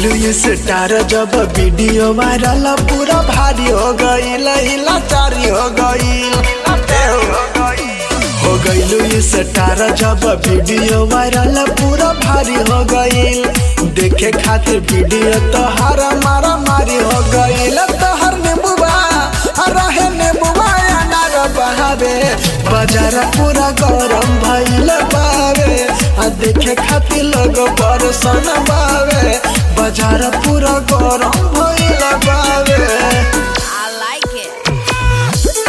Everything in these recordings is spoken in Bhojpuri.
गईलू स्टार जब वीडियो वायरल पूरा भारी हो गईल लाचारी हो गईल हो गईलू स्टार जब वीडियो वायरल पूरा भारी हो गईल देखे खातिर वीडियो तो हर मारा मारी हो गईल तोहर नेबुआ रहे नेबुआ अनार बहावे बाजार पूरा गरम भइल बावे आ देखे खातिर लोग परसन बावे बाजार पूरा गरम भइल बावे I like it.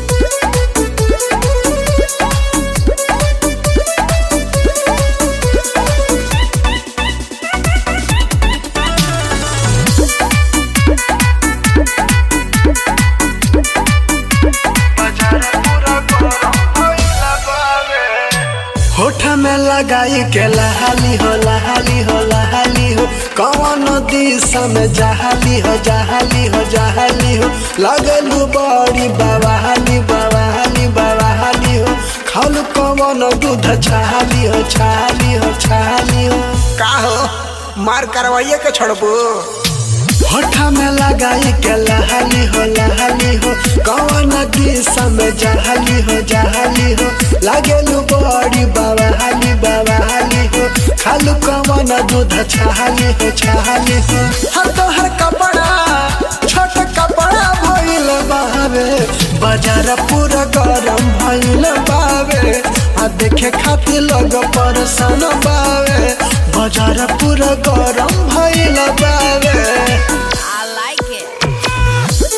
होठ में लगाई के लहाली हो लहाली हो लहाली हो कौन दिशा में जहाली हो जहाली हो जहाली हो लगलू बड़ी बवाली बवाली बवाली हो खालू कौन दूध छाली हो छाली हो छाली हो का हो मार करवाइए के छोड़बू होठा में लगाई के लहाली हो लहाली हो कौन दिशा में जहाली हो जहाली हो लागेलू बड़ी बवाली बवाली हो खालू कौन दूध छाली हो छाली हो हर तो हर कपड़ा छोट कपड़ा भइल बावे बाजार पूरा गरम भइल बावे आ देखे खातिर लोग परेशान बावे बाजार पूरा गरम भइल बावे I like it.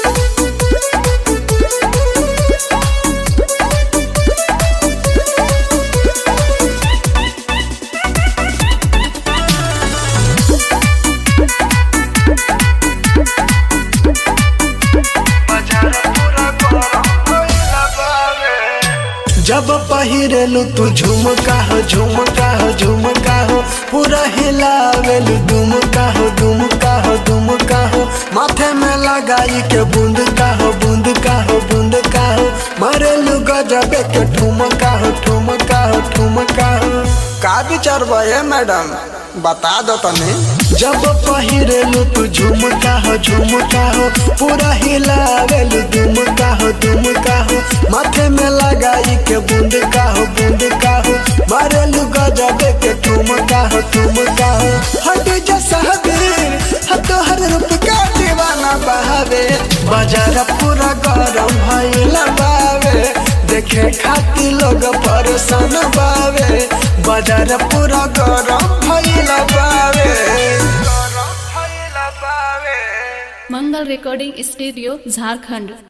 जब पहिरेलू तू झुमका हो झुमका हो झुमका हो पूरा हिलावेलू दुमका हो दुमका हो दुमका हो माथे में लगाई के बूंद का हो बूंद का हो बूंद का हो मारेलू गजबे के ठुमका हो ठुमका हो ठुमका हो का विचार बे मैडम बता दो तनी जब पहिरेलू तू झुमका हो झुमका हो पूरा हिलावेलू दुमका हो दुमका हो माथे में लगाई के बूंद का हो बूंद का हो मारेलू गजबे के ठुमका हो ठुमका हो हट जैसा हबीर हतो हर रूप का दीवाना बहावे बाजार पूरा गरम भइल बावे देखे खातिर लोग परेशान बावे बाजार पूरा गरम भइल बावे मंगल रिकॉर्डिंग स्टूडियो झारखंड